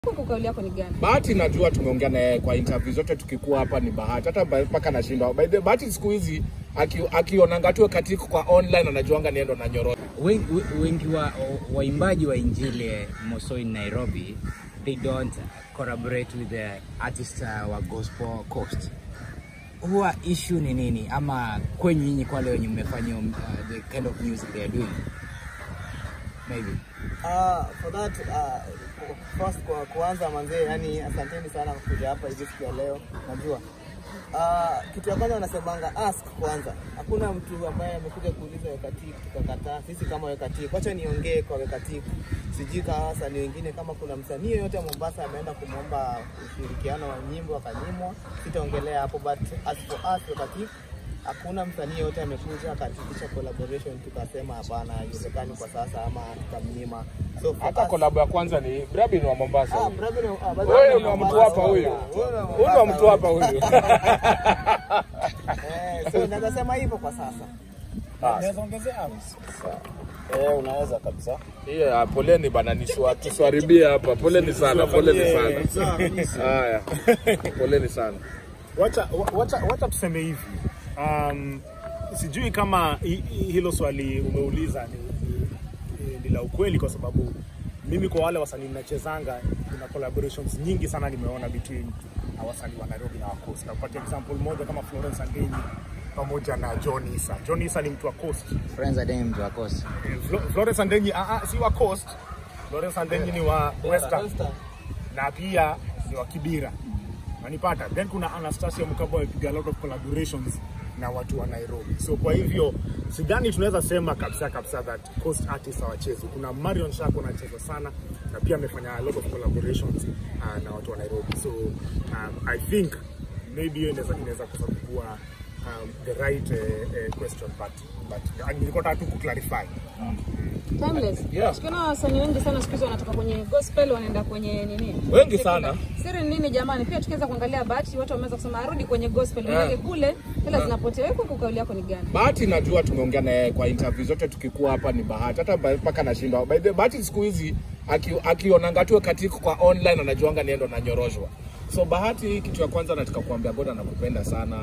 Huko kauli yako ni gani? Bahati najua tumeongea naye kwa interview zote tukikuwa hapa ni Bahati, hata ba- mpaka nashindwa. By the way, Bahati siku hizi aki- akionanga tu katika kwa online anajuanga niendo na nyororo. wengi, wengi wa waimbaji wa injili moso in Nairobi they don't collaborate with the artist uh, wa gospel coast. Huwa issue ni nini, ama kwenye nyinyi kwa wale wenye mmefanya um, uh, the kind of music they are doing maybe Uh, for that uh, first kwa kuanza manzee, yani asanteni sana kwa kuja hapa hivi siku ya leo. Najua uh, kitu ya kwanza wanasemanga ask kwanza. Hakuna mtu ambaye amekuja kuuliza wekatik tukakataa. Sisi kama wekatik, wacha niongee kwa wekatik, sijui kama wasanii wengine, kama kuna msanii yoyote wa Mombasa ameenda kumwomba ushirikiano wa nyimbo akanyimwa, sitaongelea hapo, but as for us wekatik hakuna msanii yote amekuja akaitisha collaboration tukasema hapana, haiwezekani kwa sasa ama tukamnyima. So for Hata us- kolabo ya kwanza ni Brabin wa Mombasa. Ah, huyu. Brabin, ah, basi Wewe ni ni wa mtu Mombasa, hapa huyu. huyu ni wa Huyu ni wa mtu hapa Mombasa, huyu. Eh, so naweza sema hivyo kwa sasa. Eh, unaweza kabisa. Yeah, poleni bana, niswa tusiharibie hapa. Poleni sana, poleni sana. Haya, poleni sana. Wacha, wa- wacha, wacha tuseme hivi um, sijui kama hi- hi- hilo swali umeuliza ni, ni, ni la ukweli, kwa sababu mimi kwa wale wasanii nachezanga, kuna collaborations nyingi sana nimeona between na wasanii wa Nairobi na wa Coast. Nakupatia example moja kama Florence Andenyi pamoja na John Issa. John Issa ni mtu wa Coast. friends are them wa coast Flo- Florence Andenyi ah, ah, si wa Coast. Florence Andenyi ni wa Western na pia ni wa Kibira. Nanipata. Then kuna Anastasia Mkabo amepiga a lot of collaborations na watu wa Nairobi. So kwa hivyo sidhani tunaweza sema kabisa kabisa that Coast artists hawachezi. Kuna Marion Shako anacheza sana na pia amefanya a lot of collaborations uh, na watu wa Nairobi. So um, I think maybe hiyo inaweza inaweza kuwa um, the right uh, uh, question but but uh, nilikuwa nataka tu kuclarify. Timeless. Yeah. Tukiona wasanii wengi sana siku hizi wanatoka kwenye gospel wanaenda kwenye nini? Wengi sana. Siri ni nini jamani? Pia tukiweza kuangalia Bahati watu wameweza kusema arudi kwenye gospel. Maana kule hela zinapotea. Wewe kwa kauli yako ni gani? Bahati najua tumeongea naye kwa interview zote tukikuwa hapa ni Bahati, hata ba- mpaka nashindwa. By the way, Bahati siku hizi aki- akionanga tu katika kwa online anajuanga niendo na nyoroshwa. So Bahati, kitu ya kwanza nataka kuambia God anakupenda sana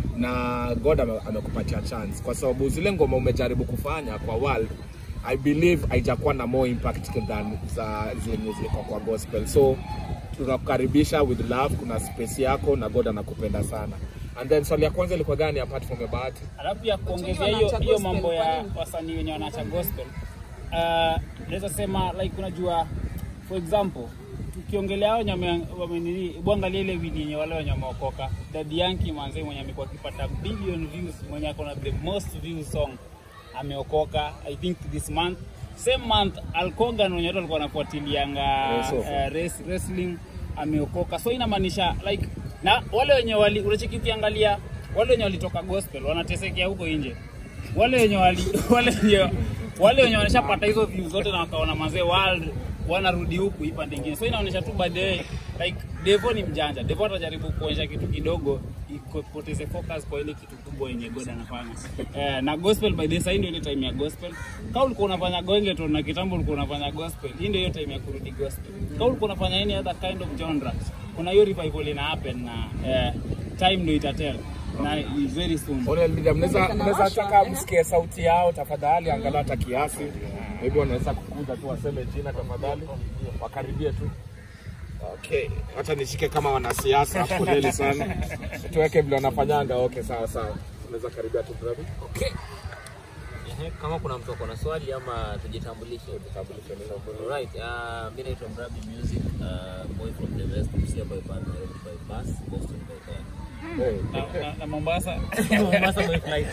na God ame- amekupatia chance kwa sababu zile ngoma umejaribu kufanya kwa world I believe haijakuwa na more impact than za zenye ziko kwa gospel. So tunakukaribisha with love, kuna space yako na God anakupenda sana. And then swali ya kwanza ilikuwa gani apart from Bahati? alafu pia wengi kuongezea hiyo wanaacha hiyo gospel, mambo kwa ya nini? wasanii wenye wanaacha gospel uh, naweza sema like unajua for example tukiongelea hao wenye wame- wamenini bwangalia ile video yenye wale wenye wameokoka Daddy Yankee manze mwenye amekuwa akipata billion views mwenye ako na the most views song ameokoka i think this month same month Alkogan wenye watu walikuwa wanafuatilianga Yes, of uh, race, wrestling ameokoka so inamaanisha like na wale wenye wali unachikikiangalia wale wenye walitoka gospel wanatesekea huko nje wale wenye wali wale wenye wale wenye wanashapata hizo views zote na wakaona mazee world wanarudi huku hii pande ingine so inaonyesha tu by the way like Devo ni mjanja Devo atajaribu kuonyesha kitu kidogo ipoteze focus kwa ile kitu kubwa yenye God anafanya eh, na gospel by the way sasa hii ndio ile time ya gospel kama ulikuwa unafanya gospel na kitambo ulikuwa unafanya gospel hii ndio hiyo time ya kurudi gospel kama ulikuwa unafanya any other kind of genre kuna hiyo revival ina happen na eh, time ndio itatell na is very soon Ole Media, mnaweza mnaweza taka msikie sauti yao tafadhali, angalau hata kiasi. Maybe wanaweza kukuza tu waseme jina tafadhali, wakaribie tu. Okay, wacha nishike kama wanasiasa. Poleni sana, tuweke vile wanafanyanga. Okay, sawa sawa, unaweza karibia tu brother. Okay, Ehe, kama kuna mtu ako na swali ama tujitambulishe. tambulisho neno Alright, uh, mimi naitwa Mrabi Music, uh, boy from the West, Busia by bus, Nairobi by bus, Boston by car. Hey. na, na, na Mombasa Mombasa by flight.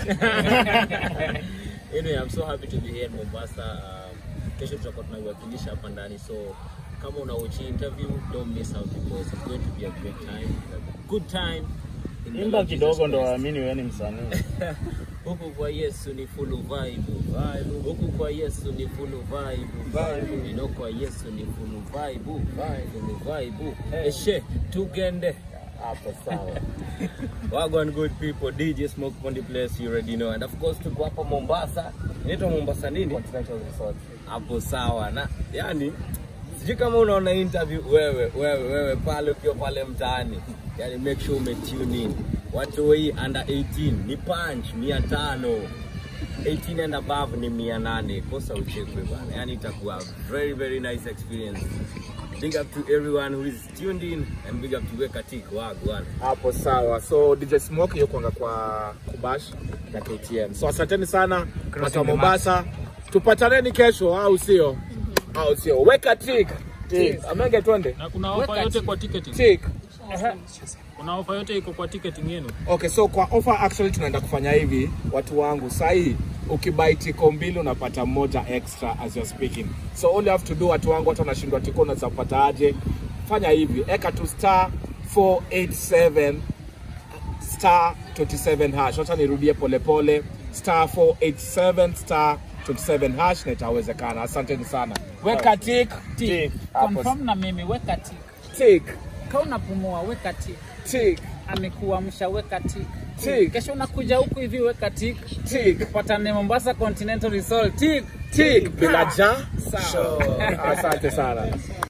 anyway, I'm so happy to be here in Mombasa. Um, kesho tutakuwa tunaiwakilisha hapa ndani, so kama una watch interview, don't miss out because it's going to be a great time, a good time. in the Imba Lord Jesus kidogo ndo Christ. waamini wewe ni msanii. Huku kwa Yesu ni full vibe. Huku kwa Yesu ni full vibe. Nino kwa Yesu ni full vibe. Full vibe. Eshe tugende. Hapo sawa. Wagwan good people, DJ Smoke on the place, you already know. And of course tuko hapa Mombasa. Inaitwa Mombasa nini? Continental Resort. Hapo sawa. Na yani sijui kama unaona interview wewe wewe wewe pale ukiwa pale mtaani yani make sure ume tune in watu hii under 18 ni punch mia tano 18 and above ni mia nane kosa uchekwe bana yani itakuwa very very nice experience big up to everyone who is tuned in and big up to Wekatik wagwan hapo sawa so dj smoke yukwanga kwa kubash na ktn so asanteni sana watu wa mombasa tupataneni kesho au sio au sio weka tik tik amenge twende Na kuna ofa yote kwa ticketing. tik Kuna ofa yote iko kwa ticketing yenu. okay so kwa offer actually tunaenda kufanya hivi watu wangu sahii ukibai tiko mbili unapata moja extra as you're speaking so all you have to do watu wangu hata unashindwa tiko unaweza kupata aje fanya hivi eka tu star 487 star 27 hash wacha nirudie polepole star 487 star 27 hash na itawezekana asanteni sana weka tik tik hapo Confirm na mimi weka tik. tik Kama unapumua weka tik. tik Amekuamsha weka tik. tik Kesho unakuja huku hivi weka tik. tik Patane Mombasa Continental Resort tik. tik bila ja Sawa. asante sana